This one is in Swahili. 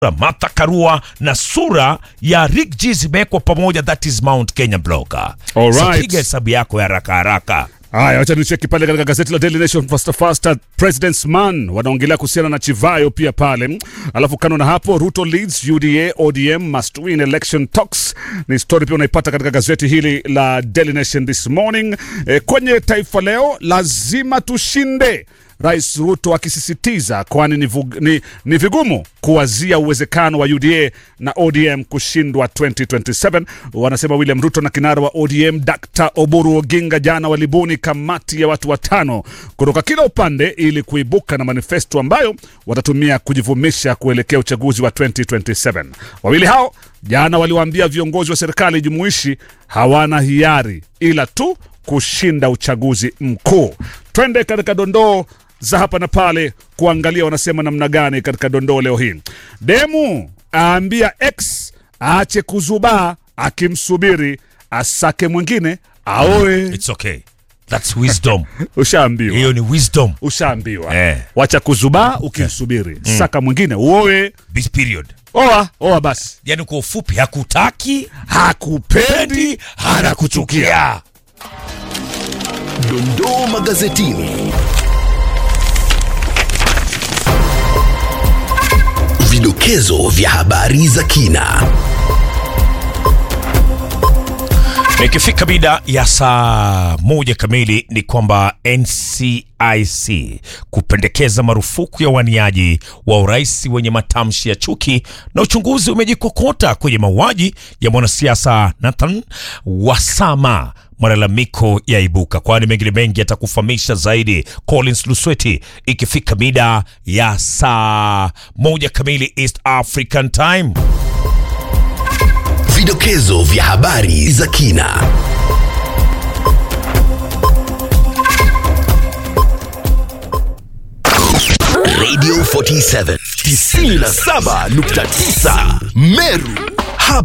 Martha Karua na sura ya Rick G zimewekwa pamoja, that is Mount Kenya Blogger. All So right. piga hesabu yako ya haraka haraka. Haya, wacha nicheki pale katika gazeti la Daily Nation Faster Faster, President's Man wanaongelea kuhusiana na Chivayo pia pale. Alafu kando na hapo, Ruto leads UDA ODM must win election talks, ni story pia unaipata katika gazeti hili la Daily Nation this morning. E, kwenye Taifa Leo, lazima tushinde Rais Ruto akisisitiza kwani ni, vug- ni, ni vigumu kuwazia uwezekano wa UDA na ODM kushindwa 2027. Wanasema William Ruto na kinara wa ODM Dr. Oburu Oginga jana walibuni kamati ya watu watano kutoka kila upande ili kuibuka na manifesto ambayo watatumia kujivumisha kuelekea uchaguzi wa 2027. Wawili hao jana waliwaambia viongozi wa serikali jumuishi hawana hiari ila tu kushinda uchaguzi mkuu. Twende katika dondoo za hapa na pale kuangalia wanasema namna gani katika dondoo leo hii. Demu aambia X aache kuzubaa akimsubiri asake mwingine aoe. It's okay. That's wisdom. Ushaambiwa, Hiyo ni wisdom. ushaambiwa. Eh. Wacha kuzubaa ukimsubiri, saka mwingine uoe. This period. Oa, oa basi. Yaani kwa ufupi hakutaki, Hakupendi, pendi, anakuchukia. Dondoo magazetini. Vidokezo vya habari za kina. Ikifika mida ya saa moja kamili ni kwamba NCIC kupendekeza marufuku ya waniaji wa urais wenye matamshi ya chuki, na uchunguzi umejikokota kwenye mauaji ya mwanasiasa Nathan Wasama. Malalamiko yaibuka, kwani mengine mengi yatakufahamisha zaidi Collins Lusweti ikifika mida ya saa moja kamili East African Time. Vidokezo vya habari za kina. Radio 47 97.9 Meru